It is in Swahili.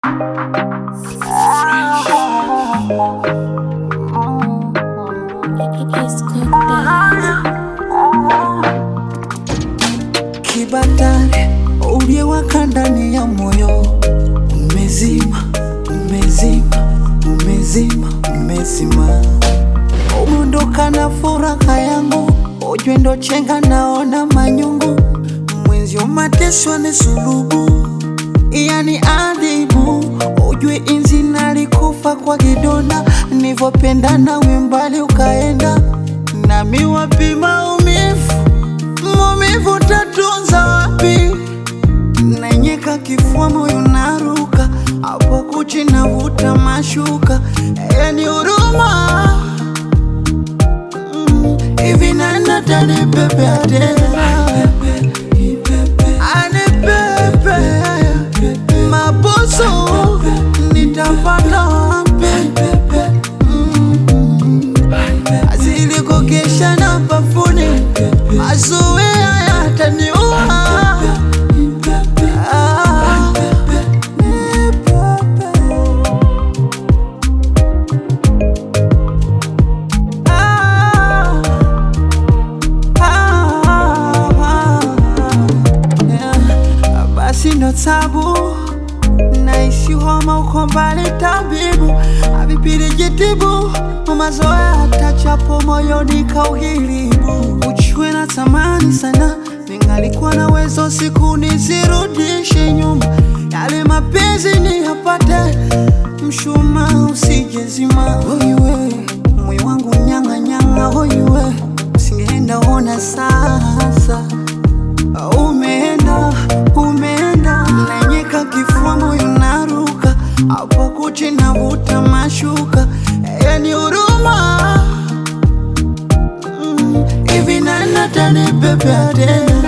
Kibatari uliewaka ndani ya moyo umezima, umezima, umezima, umezima. Umeondoka na furaha yangu, ujue ndo chenga, naona manyungu mwenzio, mateso ni sulubu, yani adhibu. Ujue inzi nalikufa kwa kidonda, nivopenda we mbali ukaenda, nami wapi maumivu maumivu tatunza wapi? Nanyeka kifua, moyo naruka, hapo kuchi navuta mashuka, yani huruma Mm, hivi nani tanipepea tena? Anipepe mabusu nitapata wapi? Mm, azilikokesha na bafuni mazoea yataniua. Ah, nipepe. Ah, ah, ah, yeah. Basi ndo tabu naishi homa uko mbali tabibu avipili jitibu mazoea hatachapo moyoni kauhilibu uchwe na tamani sana ningalikuwa na wezo siku nisirudishe nyuma yale mapenzi niyapate mshuma usijezima hoiwe moyo wangu nyanga nyanga hoiwe usingeenda ona sasa umeenda umeenda nanyeka kifua moyo naruka hapo kuchi navuta mashuka yani huruma Mm, hivi nani atanipepea tena